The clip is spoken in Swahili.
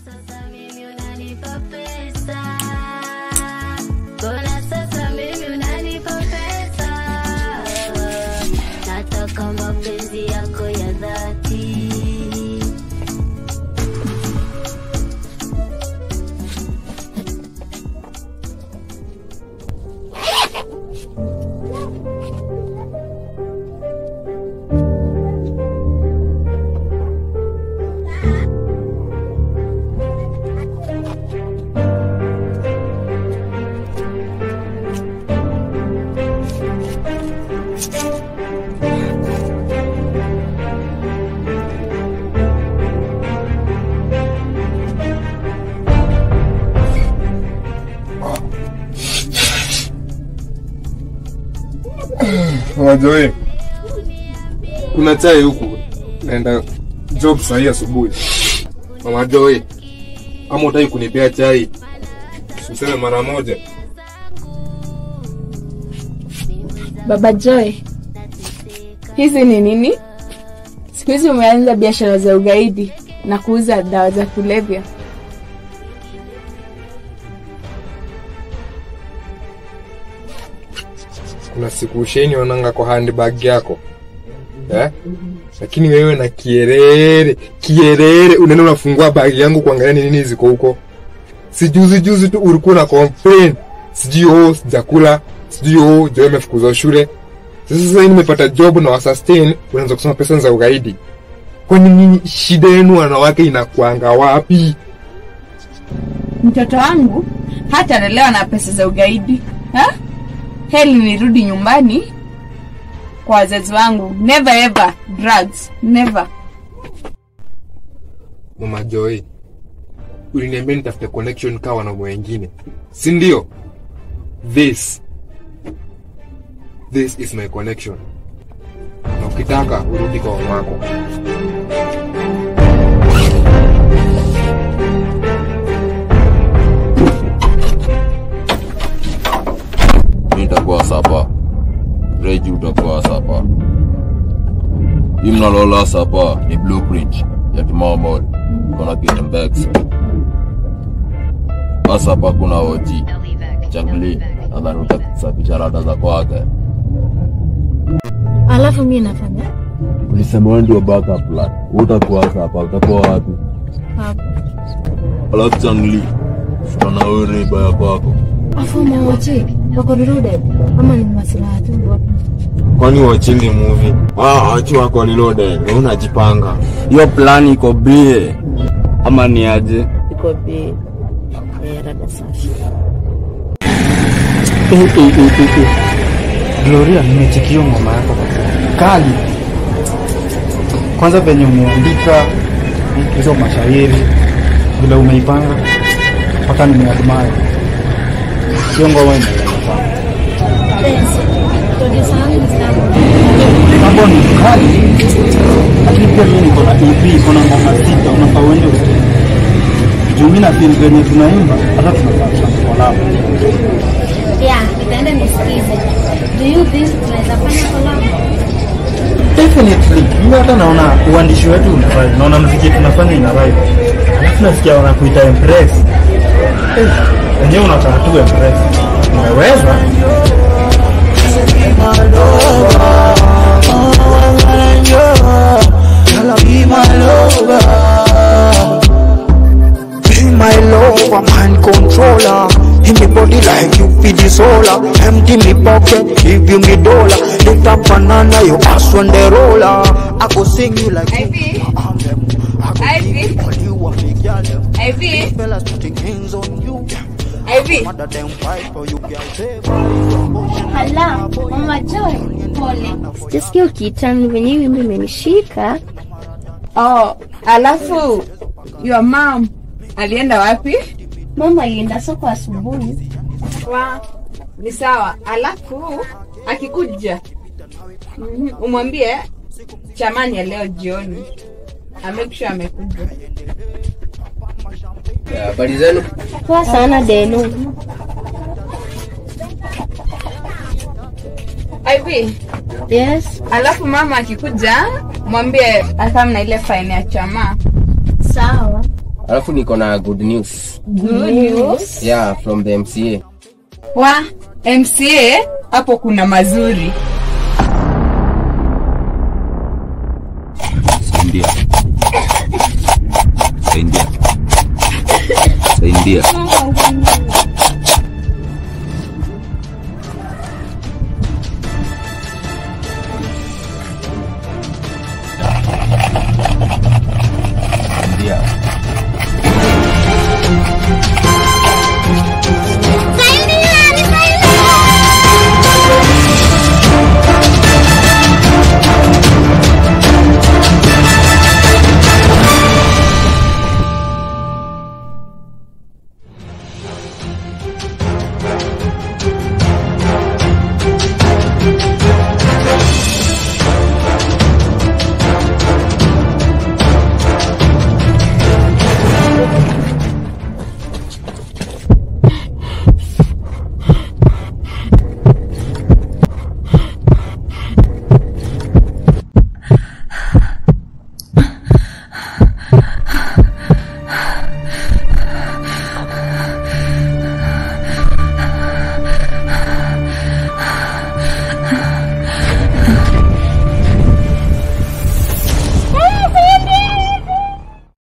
sasa mimi unanipa pesa? Mbona sasa mimi unanipa pesa? Nataka mapenzi yako ya dhati. Wajoe, kuna chai huku, naenda job sahii asubuhi. Mama Joe, ama utaki kunipea chai? Useme mara moja. Baba Joy, hizi ni nini? Siku hizi umeanza biashara za ugaidi na kuuza dawa za kulevya. Kuna siku usheni onanga kwa handbag yako eh? Lakini wewe na kierere kierere, unaenda unafungua bagi yangu kuangalia ni nini ziko huko. Si juzi juzi tu ulikuwa na complain, sijui oh sijakula, sijui oh Joe amefukuzwa shule. Sasa sasa hivi nimepata job na wasustain, unaanza kusema pesa za ugaidi. Kwani nyinyi shida yenu wanawake inakuanga wapi? Mtoto wangu hata analelewa na pesa za ugaidi ha? Heli nirudi nyumbani kwa wazazi wangu. Never ever drugs, never. Mama Joy, uliniambia nitafute connection kawa na wengine, si ndio? This this is my connection, na ukitaka urudi kwa mamako. mi nitakuwa sapa reji utakuwa sapa hii mnalola sapa ni blueprint ya kimomol kona kinembex asapa kuna oji changli nadhani utasafisha rada za kwake Alafu mi nafanya ulisema wewe ndio backup plan utakuwa sapa utakuwa wapi hapo. alafu changli tutaona wewe neiba ya kwako Afu mawoche wako reloaded ama ni masilaha tu wapi? Kwani wachili movie? Ah, achi wako reloaded, wewe unajipanga. hiyo plan iko bie ama ni aje Iko bi eh, rada safi. Gloria, nimechekio ngoma yako kali. Kwanza venye umeandika hizo mashairi, vile umeipanga mpaka nimeadmire. Hiyo ngoma imeeleza sana. Producer wangu ni sawa. Mambo ni kali, lakini pia mimi niko na EP, iko na ngoma sita, unafaa uende usikie. Juu mimi na feel venye tunaimba hata tunafaa collab. Yeah, nitaenda nisikize. Do you think tunaweza fanya collab? Definitely. Mimi hata naona uandishi wetu una vibe. Naona muziki tunafanya ina vibe. Alafu nasikia wanakuita impress. Eh, wenyewe unataka tu impress. Umeweza? Be my lover, mind controller. In me body like you feed the solar. Empty me pocket, give you me dollar. Lift up banana, you ass on the roller. I go sing you like Ivy? I'm them. I go Ivy? give you all you a big girl them. Ivy, Fellas putting hands on you. Ivy. Mother them fight for you, girl. Say, Hala, Mama Joy, pole. Sijasikia ukitani venye hiyo wimbo imenishika. Oh, alafu your mom alienda wapi? Mama alienda soko asubuhi. Wa, ni sawa. Alafu akikuja mhm, umwambie chamani ya leo jioni amekisha amekuja. habari zenu Poa sana Delu. Ivy, Yes, alafu mama akikuja mwambie akam na ile faini ya chama. sawa. alafu niko na good news Good news. yeah from the mca wa mca hapo kuna mazuri Saidia. Saidia. Saidia.